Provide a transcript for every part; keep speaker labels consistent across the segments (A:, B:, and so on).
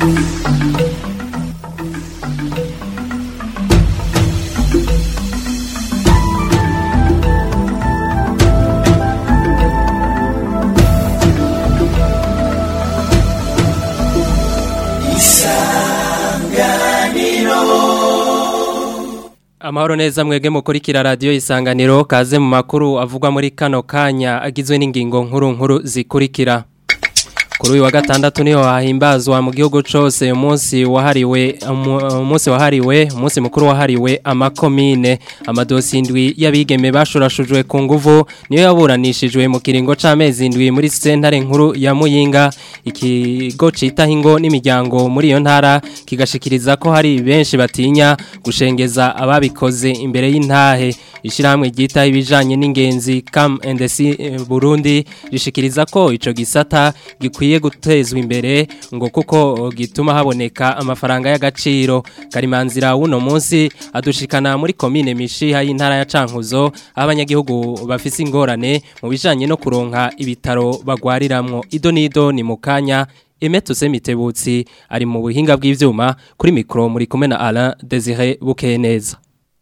A: Amahoro neza mwege mukurikira radio isanganiro kaze mu makuru avugwa muri kano kanya agizwe n'ingingo nkuru nkuru zikurikira Kuri uyu wa gatandatu niho hahimbazwa mu gihugu cose umunsi wahariwe umunsi wahariwe umunsi mukuru wahariwe amakomine amadosi indwi y'abigeme bashurashujwe ku nguvu niyo yaburanishijwe mu kiringo c'amezi indwi muri sentare nkuru ya Muyinga ikigo citaho ingo n'imiryango muri iyo ntara kigashikiriza ko hari benshi batinya gushengeza ababikoze imbere y'intahe ishyirahamwe ryitaho ibijanye n'ingenzi Cam NDC Burundi rishikiriza ko ico gisata gikwiye gutezwa imbere ngo kuko gituma haboneka amafaranga y'agaciro karimanzira wuno munsi adushikana muri komine mishiha y'intara ya Cankuzo abanyagihugu bafise ingorane mu bijanye no kuronka ibitaro bagwariramwo ido nido ni mukanya Emetuse Mitebutsi ari mu buhinga bw'ivyuma kuri mikro muri kumwe na Alain Désiré Bukeneza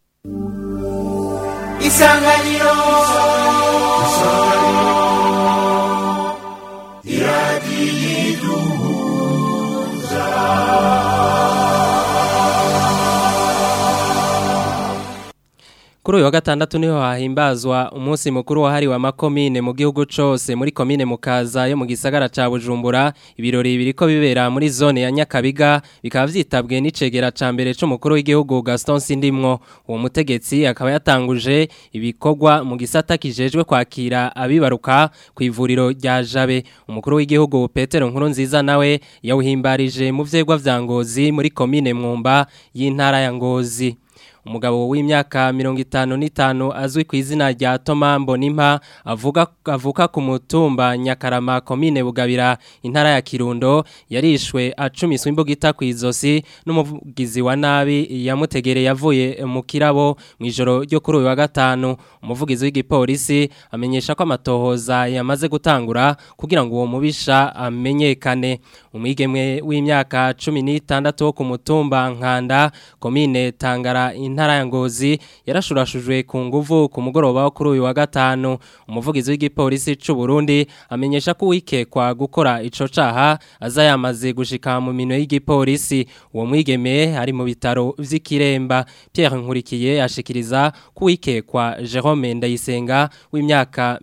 B: Isanganiro
A: Kuri uyu wa gatandatu niho hahimbazwa umunsi mukuru wahariwe amakomine mu gihugu cose muri komine mukaza yo mu gisagara ca Bujumbura ibirori biriko bibera muri zone ya Nyakabiga bikaba vyitabwe n'icegera ca mbere c'umukuru w'igihugu Gaston Sindimwo uwo mutegetsi akaba yatanguje ibikorwa mu gisata kijejwe kwakira abibaruka ku ivuriro rya Jabe umukuru w'igihugu Petero Nkurunziza nawe yawuhimbarije mu vyegwa vya Ngozi muri komine Mwumba y'intara ya Ngozi umugabo w'imyaka mirongo itanu n'itanu azwi ku izina rya Toma Mbonimpa avuga avuka ku mutumba Nyakarama komine Bugabira intara ya Kirundo yarishwe acumiswe imbugita ku izosi n'umuvugizi wa nabi yamutegereye yavuye mu kirabo mu ijoro ryo kuri uyu wa gatanu umuvugizi w'igipolisi amenyesha ko amatohoza yamaze gutangura kugira ngo uwo mubisha amenyekane umwigemwe w'imyaka 16 wo ku mutumba Nkanda komine Tangara intara ya Ngozi yarashurashujwe ku nguvu ku mugoroba wo kuri uyu wa gatanu umuvugizi w'igipolisi c'u Burundi amenyesha ko wikekwa gukora ico caha aza yamaze gushika mu mino y'igipolisi uwo mwigeme ari mu bitaro vy'ikiremba Pierre Nkurikiye ashikiriza ko wikekwa Jerome Ndayisenga w'imyaka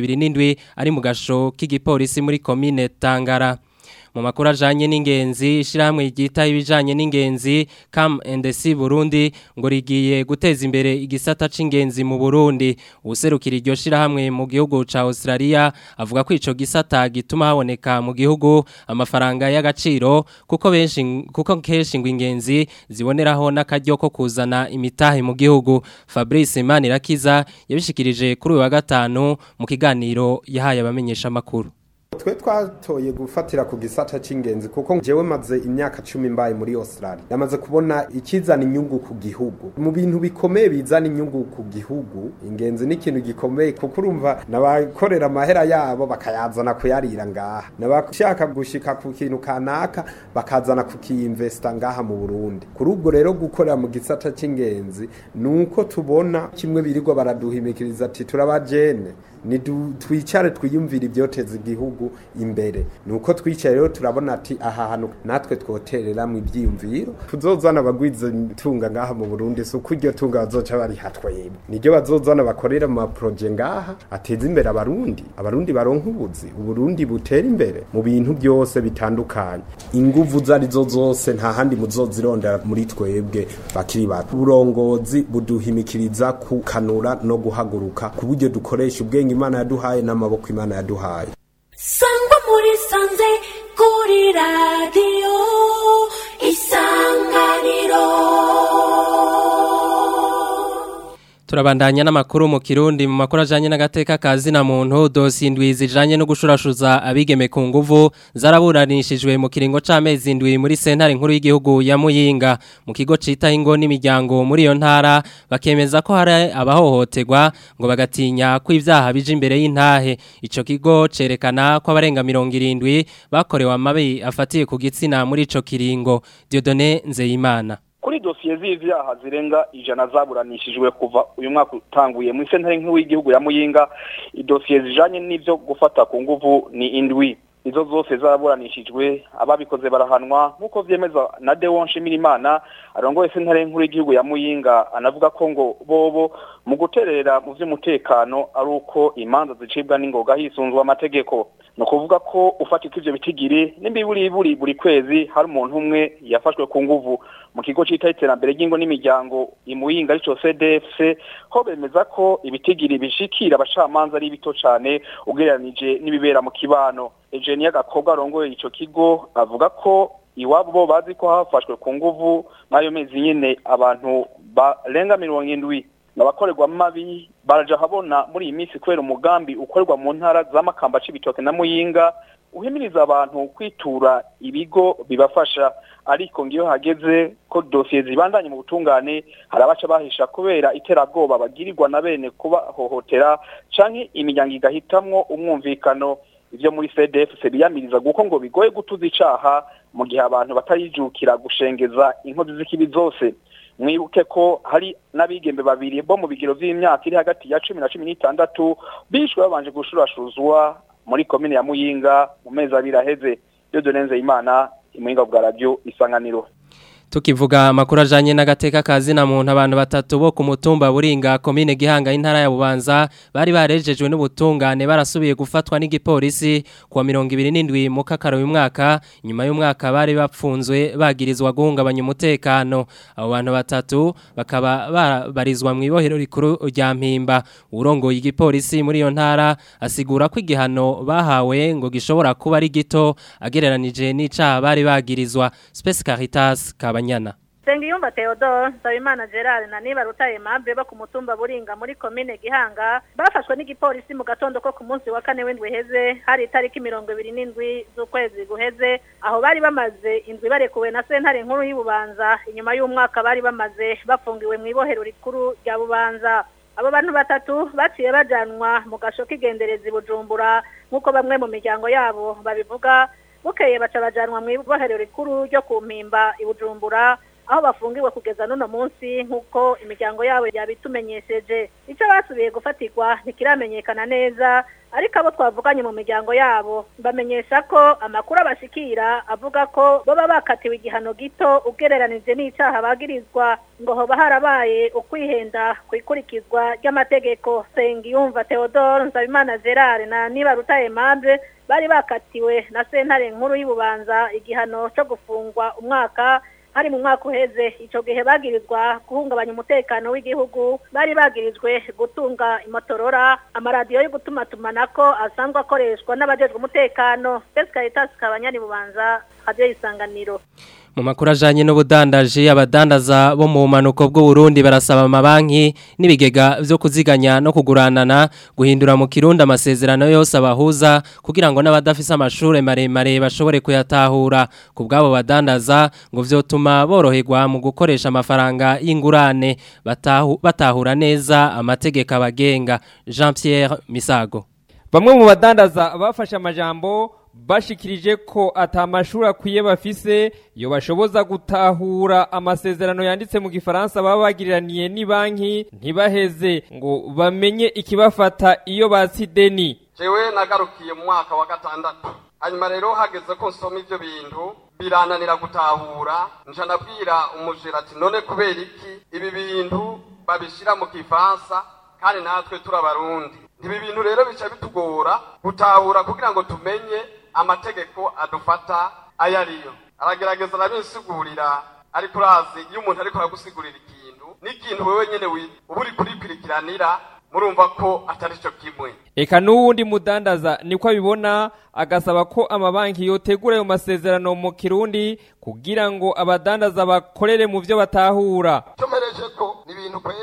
A: 27 ari mu gasho k'igipolisi muri komine Tangara mu makuru ajanye n'ingenzi ishyirahamwe ryita ibijanye n'ingenzi Cam NDC Burundi ngo rigiye guteza imbere igisata c'ingenzi mu Burundi userukira iryo shirahamwe mu gihugu ca Australia avuga ko ico gisata gituma haboneka mu gihugu amafaranga y'agaciro kuko benshi kuko kenshi ngo ingenzi ziboneraho n'akaryo ko kuzana imitahe mu gihugu Fabrice Manirakiza yabishikirije kuri uyu wa gatanu mu kiganiro yahaye abamenyesha makuru
C: twe twatoye gufatira ku gisata c'ingenzi kuko jewe maze imyaka cumi mbaye muri Australia yamaze kubona ikizana inyungu ku gihugu mu bintu bikomeye bizana inyungu ku gihugu ingenzi ni ikintu gikomeye kuko urumva nabakorera amahera yabo bakayazana kuyarira ngaha nabashaka gushika ku kintu kanaka bakazana kukiyinvesta ngaha mu Burundi kuri ubwo rero gukorera mu gisata c'ingenzi nuko tubona kimwe birirwa baraduhimikiriza ati turabajene ni twicare twiyumvira ibyoteza igihugu imbere nuko twicaye rero turabona ati aha hantu natwe twoterera mu ibyiyumviro tuzozana abagwiza tunga ngaha mu Burundi so kuryo tunga bazoca bari hatwebe niryo bazozana bakorera mu projet ngaha ateza imbere abarundi abarundi baronka ubuzi uburundi butera imbere mu bintu byose bitandukanye inguvu zari zo zose nta handi muzozirondera muri twebwe bakiri bato uburongozi buduhimikiriza kukanura no guhaguruka ku buryo dukoresha ubwenge imana yaduhaye n'amaboko imana yaduhaye
D: sangwa muri sanze kuri radiyo isanganiro
A: Turabandanya n'amakuru mu Kirundi mu makuru ajanye n'agateka kazi na muntu dosi indwi zijanye no gushurashuza abigeme ku nguvu zaraburanishijwe mu kiringo c'amezi indwi muri sentare nkuru y'igihugu ya Muyinga mu kigo cita ingo n'imiryango muri iyo ntara bakemeza ko hari abahohoterwa ngo bagatinya ko ivyaha bije imbere y'intahe ico kigo cerekana ko abarenga 70 bakorewe amabi afatiye ku gitsina muri ico kiringo Dieudonné Nzeyimana
B: kuri dosiye z'ivyaha zirenga ijana zaburanishijwe kuva uyu mwaka utanguye muri sentare nkuru y'igihugu ya Muyinga idosiye zijanye n'ivyo gufata ku nguvu ni indwi izo zose zaraburanishijwe ababikoze barahanwa nk'uko vyemeza na Deo Nshimirimana arongoye sentare nkuru y'igihugu ya Muyinga anavuga ko ngo bobo mu guterera mu vy'umutekano ari uko imanza zicibwa n'ingoga hisunzwe amategeko no kuvuga ko ufatika ivyo bitigiri n'imbiburi buri buri kwezi hari umuntu umwe yafashwe ku nguvu mu kigo cita iterambere ry'ingo n'imiryango imuyinga arico CDFC ho bemeza ko ibitigiri bishikira abacamanza ari bito cane ugereranije n'ibibera mu kibano Eugenia Gakobwa arongoye ico kigo avuga ko iwabo bo bazi ko hafashwe ku nguvu mwayo mezi nyene abantu barenga mirongo indwi abakorerwa mabi baraja habona muri iyi minsi kubera umugambi ukorerwa mu ntara z'amakamba c'ibitoke na muyinga uhimiriza abantu kwitura ibigo bibafasha ariko ngiyo hageze ko dosiye zibandanye mu butungane hari abaca bahisha kubera iterabwoba bagirirwa na bene kubahohotera canke imiryango igahitamwo umwumvikano ivyo muri CDF biyamiriza guko ngo bigoye gutuza icaha mu gihe abantu batarijukira gushengeza inkozi z'ikibi zose mwibuke ko hari n'abigembe babiri bo mu bigero vy'imyaka iri hagati ya cumi na cumi n'itandatu bishwe babanje gushurashuzwa muri komine ya Muyinga mu mezi abiri aheze Dieudonne Imana imuyinga bwa radio isanganiro
A: Tukivuga amakuru ajanye n'agateka kazi na muntu abantu batatu bo ku mutumba buringa komine gihanga intara ya Bubanza bari barejejwe n'ubutungane barasubiye gufatwa n'igipolisi kuwa 27 mu kakaro uyu mwaka nyuma y'umwaka bari bapfunzwe bagirizwa guhungabanya umutekano abo bantu batatu bakaba barizwa mu ibohero rikuru rya Mpimba urongoye igipolisi muri iyo ntara asigura ko igihano bahawe ngo gishobora kuba ari gito agereranije n'icaha bari bagirizwa Space Caritas kaba Nyana.
E: Sengiyumva Theodore, Nsabimana Gerard na Niba Rutaye Mabbe bo ku mutumba Buringa muri komine Gihanga bafashwe n'igipolisi mu gatondo ko ku munsi wa kane w'indwi heze hari itariki mirongo ibiri n'indwi z'ukwezi guheze aho bari bamaze indwi barekuwe na sentare nkuru y'Ububanza inyuma y'umwaka bari bamaze bafungiwe mu ibohero rikuru rya Bubanza abo bantu batatu baciye bajanwa mu gasho k'igenderezi Bujumbura nk'uko bamwe mu miryango yabo babivuga bukeye baca bajanwa mu ibohero rikuru ryo ku mpimba ibujumbura aho bafungiwe kugeza n'uno munsi nk'uko imiryango yabo yabitumenyesheje icyo basubiye gufatirwa ntikiramenyekana neza ariko abo twavuganye mu miryango yabo bamenyesha ko amakuru abashikira avuga ko baba bakatiwe igihano gito ugereranije n'icyaha bagirizwa ngo hoba harabaye ukwihenda ku ikurikizwa ry'amategeko sengiyumva theodore nsabimana gerard na niba rutaye mabure bari bakatiwe na sentare nkuru y'ububanza igihano cyo gufungwa umwaka hari mu mwaka uheze icyo gihe bagirizwa guhungabanya umutekano w'igihugu bari bagirizwe gutunga imotorora amaradiyo yo gutumatumanako asanzwe akoreshwa n'abajejwe umutekano Space Caritas kabanyani bubanza radio isanganiro
A: mu makuru ajanye n'ubudandaji abadandaza bo mu manuko bw'u Burundi barasaba amabanki n'ibigega vyo kuziganya no kuguranana guhindura mu kirundi amasezerano yose abahuza kugira ngo n'abadafise amashure maremare bashobore kuyatahura ku bwabo badandaza ngo vyotuma boroherwa mu gukoresha amafaranga y'ingurane batahu, batahura neza amategeko abagenga Jean Pierre Misago
F: Bamwe mu badandaza bafashe amajambo bashikirije ko atamashuri akwiye bafise yo bashoboza gutahura amasezerano yanditse mu gifaransa baba bagiriraniye ni banki ntibaheze ngo bamenye ikibafata iyo batsideni
G: jewe nagarukiye mu mwaka wa gatandatu hanyuma rero hageze ko nsoma ivyo bintu birananira gutahura nca nabwira umujera ati none kubera iki ibi bintu babishira mu gifaransa kandi natwe turabarundi ibi bintu rero bica bitugora gutahura kugira ngo tumenye amategeko adufata ayo ariyo aragerageza arabisigurira ariko urazi iyo umuntu ariko aragusigurira ikintu n'ikintu wewe nyene uba uri kurikurikiranira murumva ko atari cyo kimwe
F: eka n'uwundi mudandaza niko abibona agasaba ko amabanki yotegura ayo masezerano mu kirundi kugira ngo abadandaza bakorere mu byo batahura
H: cyo mereje ko ni ibintu kweri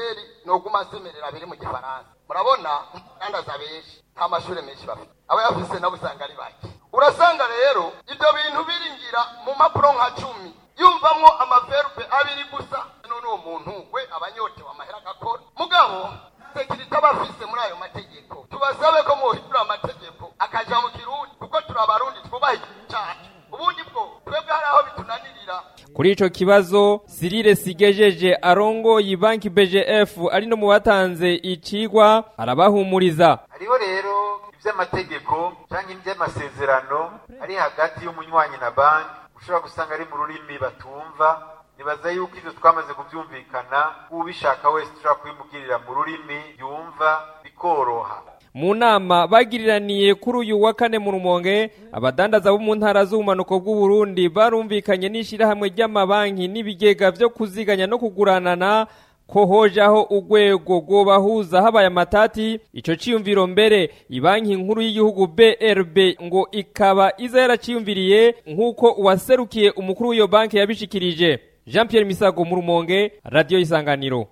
G: noguma asemerera biri mu gifaransa murabona umudandaza benshi nta mashuri menshi bafite abayafise nabo usanga ari bake urasanga rero ibyo bintu biringira mu mpapuro nka cumi yumvamwo amaverbe abiri gusa none uwo muntu we abanyotewe amahera agakora mugabo sekirite abafise muri ayo mategeko tubasabe ko muhindura amategeko akaja mu kirundi kuko turi abarundi twubaha igihugu cacu ubundi bwo twebwe hari aho bitunanirira
F: Kuri ico kibazo Cyril Sigejeje arongoye banki BGF ari no mu batanze icigwa arabahumuriza
H: hariho rero iby'amategeko cyangwa iby'amasezerano ari hagati y'umunywanyi na banki ushobora gusanga ari mu rurimi batumva nibaza yuko ibyo twamaze kubyumvikana ubishaka wese ushobora kubimubwirira mu rurimi yumva bikoroha
F: mu nama bagiriraniye kuri uyu wa kane mu rumonge abadandaza bo mu ntara z'ubumanuko bw'u Burundi barumvikanye n'ishirahamwe ry'amabanki n'ibigega vyo kuziganya no kuguranana ko hojaho urwego rwobahuza habaye amatati ico ciyumviro mbere ibanki nkuru y'igihugu BRB ngo ikaba iza yaraciyumviriye nk'uko uwaserukiye umukuru w'iyo banki yabishikirije Jean Pierre Misago mu rumonge radio isanganiro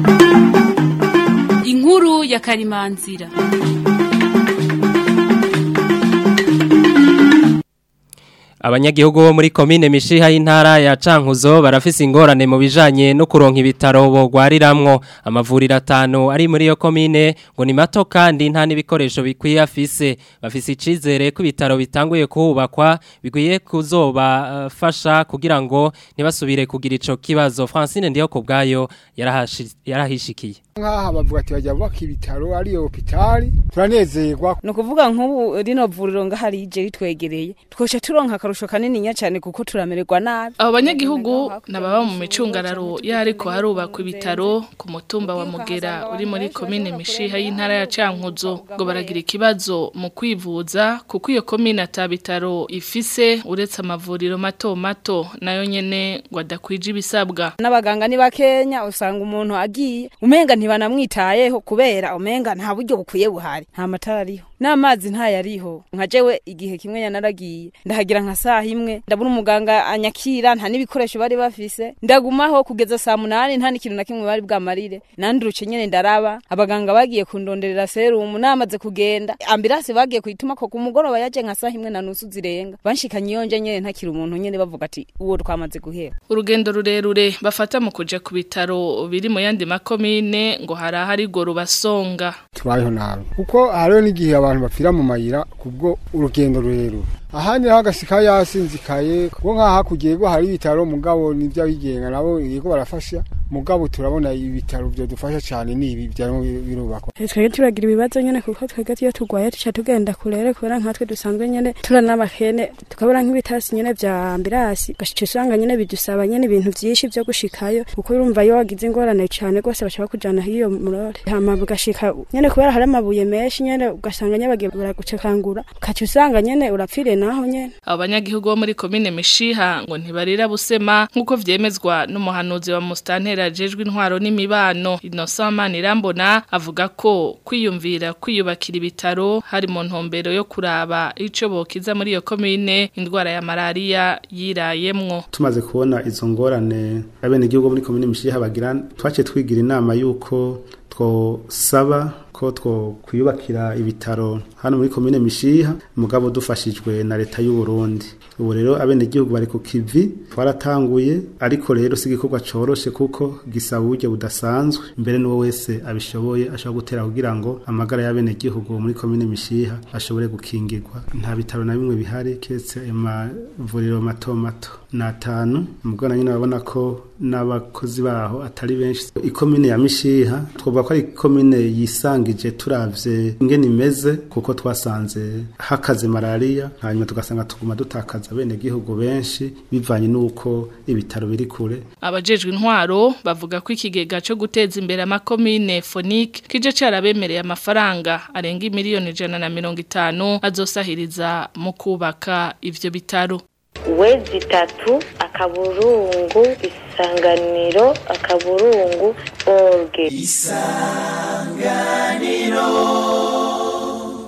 I: inkuru ya karimanzira
A: Abanyagihugu bo muri komine mishiha y'intara ya Cankuzo barafise ingorane mu bijanye no kuronka ibitaro bogwariramwo amavuriro atanu ari muri yo komine ngo ni mato kandi nta n'ibikoresho bikwiye afise bafise icizere ko ibitaro bitanguye kuhubakwa bikwiye kuzobafasha kugira ngo ntibasubire kugira ico kibazo Francine ndiyo kubgayo yarahashi- yarahishikiye
J: nk'aha bavuga ati bajya bubaka ibitaro ariyo hopitali turanezerwa
K: ni ukuvuga nk'ubu rino vuriro ngahari rije ritwegereye twoca turonka akarusho kanininya cyane kuko turamererwa nabi
L: abo banyagihugu nababa mu micungararo yariko harubakwa ibitaro ku mutumba wa mugera uri muri komine mishiha y'intara ya cankuzo ngo baragira ikibazo mu kwivuza kuko iyo komine ata bitaro ifise uretse amavuriro mato mato nayo nyene ngo adakwije ibisabwa
K: n'abaganga ni bakenya usanga umuntu agiye umenga ntibanamwitayeho kubera umenga nta buryo bukwiye buhari nta matara ariho n'amazi ntayariho nka jewe igihe kimwe yanaragiye ndahagira nka saha imwe ndabona umuganga anyakira nta n'ibikoresho bari bafise ndagumaho kugeza saa munani nta n'ikintu na kimwe bari bwamarire nanduruce nyene ndaraba abaganga bagiye kundonderera serumu namaze kugenda ambirasi bagiye kuyituma ko ku mugoroba yaje nka saha imwe na nusu zirenga banshikanye yonje nyene ntakiri umuntu nyene bavuga ati uwo twamaze guhera
L: urugendo rurerure bafata mu kuja ku bitaro biri mu yandi makomine ngo hari ahari go rubasonga
J: tubayeho nabi kuko hariho n'igihe abantu bapfira mu mayira kubwo urugendo rurerure ahandi naho agasika yasinzikaye kuko nk'aha hakurya yego hari ibitaro mugabo n'iby'abigenga nabo yego barafasha mugabo turabona ibitaro byadufasha cyane ni ibi byarimo birubakwa
M: twebwe turagira ibibazo nyene kuko twebwe iyo turwaye tuca tugenda kurere kubera nkatwe dusanzwe nyene turana n'abakene tukabura nk'ibitasi nyene vya ambirasi gashica usanga nyene bidusaba nyene ibintu vyinshi vyo gushikayo kuko urumva iyo wagize ingorane cane rwose bashaka kujana hiyo murore hama bugashika nyene kubera hari amabuye menshi nyene ugasanga nyene bagiye baragucekangura ukaca usanga nyene urapfire naho nyene
L: abo banyagihugu bo muri komine mishiha ngo ntibarira busema nk'uko vyemezwa n'umuhanuzi wa mustantera ajejwe intwaro n'imibano Innocent Manirambona avuga ko kwiyumvira kwiyubakira ibitaro hari mu ntumbero yo kuraba ico bokiza muri iyo komine indwara ya malaria yirayemwo
N: tumaze kubona izo ngorane abenegihugu muri komine mishiha bagira twaciye twigira inama yuko twosaba ko two kwiyubakira ibitaro hano muri komine mishiha mugabo dufashijwe na leta y'u Burundi ubu rero abenegihugu bari ku kivi twaratanguye ariko rero si igikorwa coroshe kuko gisaba uburyo budasanzwe mbere n'uwo wese abishoboye ashobora gutera kugira ngo amagara y'abenegihugu muri komine mishiha ashobore gukingirwa nta bitaro na bimwe bihari keretse amavuriro mato mato ni atanu mubwo na nyine babona ko n'abakozi baho atari benshi ikomine ya mishiha twavuga ko ari ikomine yisangije turavye ingene imeze kuko twasanze hakaze malaria hanyuma tugasanga tuguma dutakaza bene gihugu benshi bivanye n'uko ibitaro biri kure
L: abajejwe intwaro bavuga ko ikigega cyo guteza imbere amakomine Phonique kije carabemereye amafaranga arenga miliyoni ijana na mirongo itanu azosahiriza mu kubaka ivyo bitaro
O: wezi itatu akaburungu isanganiro akaburungu orge
A: isanganiro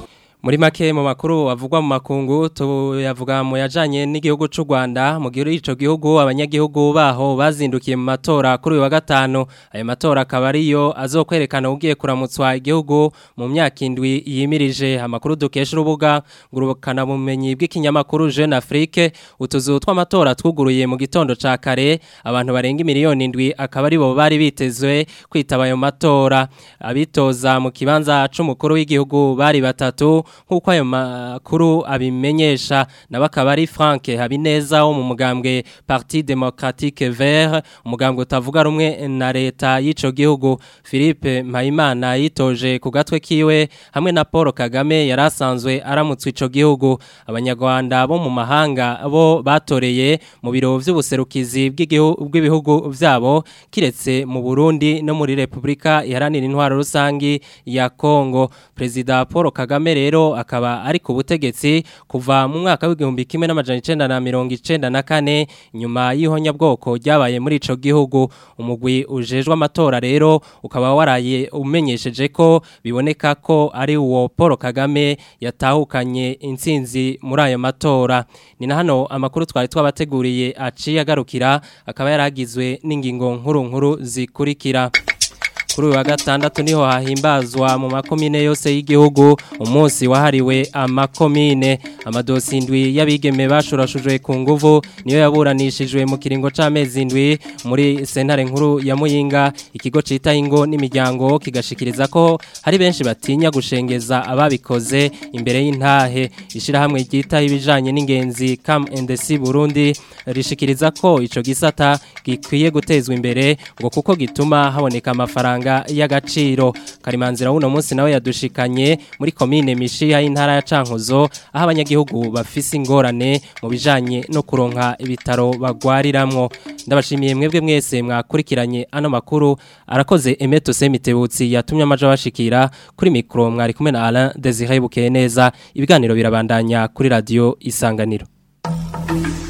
A: Muri make mu makuru avugwa mu makungu tuyavuga mu yajanye n'igihugu c'u Rwanda mu gihe ico gihugu abanyagihugu baho bazindukiye mu matora kuri uyu wa gatanu ayo matora akaba ariyo azokwerekana ugiye kuramutswa igihugu mu myaka indwi yimirije amakuru dukesha urubuga ngurukana bumenyi bw'ikinyamakuru Jeune Afrique utuzu tw'amatora twuguruye mu gitondo ca kare abantu barenga miliyoni indwi akaba aribo bari bitezwe kwitaba ayo matora abitoza mu kibanza c'umukuru w'igihugu bari batatu nk'uko ayo makuru abimenyesha nabo akaba ari Frank Habineza wo mu mugambwe Parti Democratique Vert umugambwe utavuga rumwe na leta y'ico gihugu Philippe Mpayimana yitoje ku gatwe kiwe hamwe na Paul Kagame yarasanzwe aramutswe ico gihugu abanyarwanda bo mu mahanga bo batoreye mu biro vy'ubuserukizi bw'ibihugu vyabo kiretse mu Burundi no muri Republika iharanira intwaro rusangi ya Kongo President Paul Kagame rero akaba ari ku butegetsi kuva mu mwaka w'igihumbi kimwe n'amajana icenda na mirongo icenda na kane nyuma y'ihonyabwoko ryabaye muri ico gihugu umugwi ujejwe amatora rero ukaba waraye umenyesheje ko biboneka ko ari uwo Paul Kagame yatahukanye intsinzi muri ayo matora ni na hano amakuru twari twabateguriye aciye agarukira akaba yaragizwe n'ingingo nkuru nkuru zikurikira kuri uyu wa gatandatu niho hahimbazwa mu makomine yose y'igihugu umunsi wahariwe amakomine amadosi indwi y'abigeme bashurashujwe ku nguvu niyo yaburanishijwe mu kiringo c'amezi indwi muri sentare nkuru ya Muyinga ikigo cita ingo n'imiryango kigashikiriza ko hari benshi batinya gushengeza ababikoze imbere y'intahe ishirahamwe ryita ibijanye n'ingenzi Cam NDC Burundi rishikiriza ko ico gisata gikwiye gutezwa imbere ngo kuko gituma haboneka amafaranga y'agaciro karimanzira uno munsi nawe yadushikanye muri komine mishiha y'intara ya Cankuzo aho abanyagihugu bafise ingorane mu bijanye no kuronka ibitaro bagwariramwo ndabashimiye mwebwe mwese mwakurikiranye ano makuru arakoze Emeto Semitebutsi yatumye amaje bashikira kuri mikro mwari kumwe na Alain Desire Bukeye neza ibiganiro birabandanya kuri radio Isanganiro